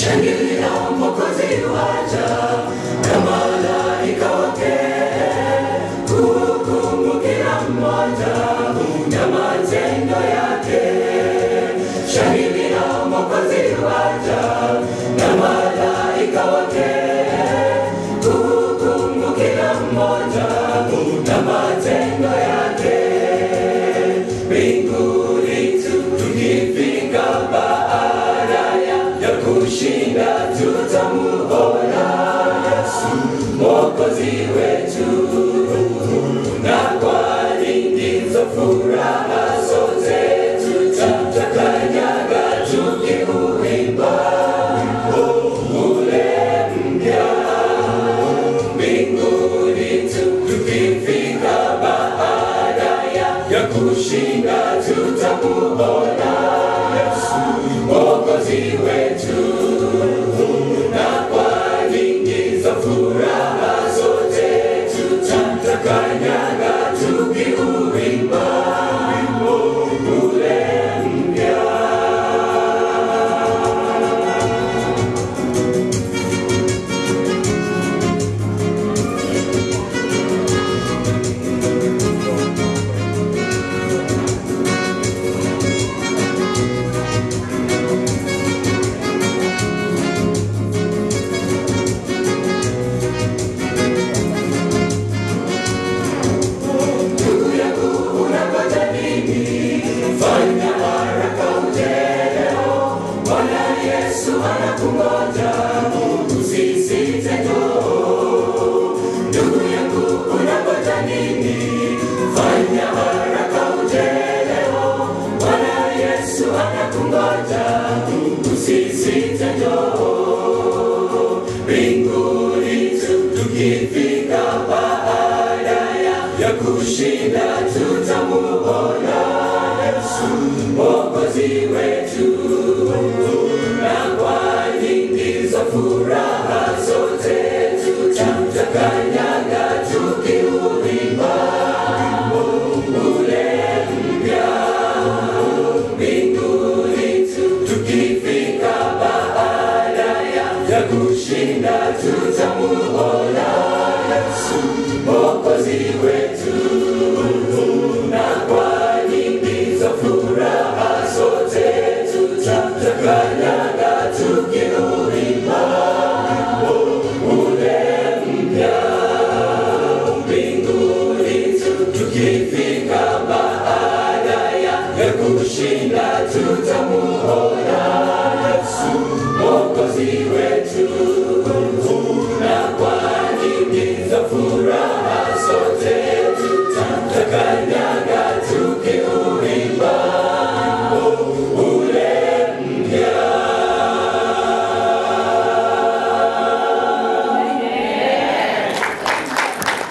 Shangilia Mwokozi waja na malaika wake, hukumu kila mmoja na matendo yake. Shangilia Mwokozi waja na malaika wake, hukumu kila mmoja na matendo yake. Mbinguni tu tukifika baada ya ya kushinda tutamuona Yesu Mwokozi wetu, na kwa nyingi za furaha zote tutakanyaga tukiuimba ule mpya mbinguni tu tukifika baada ya ya kushinda tutamuona Yesu Mwokozi wetu, na kwa nyingi za furaha zote tutakanyaga tukiuimba wimbo ule mpya. Ndugu yangu unangoja nini? Fanya haraka uje leo, Bwana Yesu anakungoja, usisite njoo. Ndugu yangu unangoja nini? Fanya haraka uje leo, Bwana Yesu anakungoja, usisite njoo. Mbinguni tu tukifika baada ya ya kushinda tutamuona Yesu Mwokozi wetu, na kwa nyingi za furaha zote tutakanyaga tukiuimba ule mpya mbinguni tu tukifika baada ya ya kushinda tutamuona Yesu Mwokozi wetu, na kwa nyingi za furaha zote tutakanyaga tukiuimba ule mpya mbinguni tu tukifika baada ya ya kushinda tutamuona Yesu Mwokozi wetu, na kwa nyingi za furaha zote tutakanyaga tukiuimba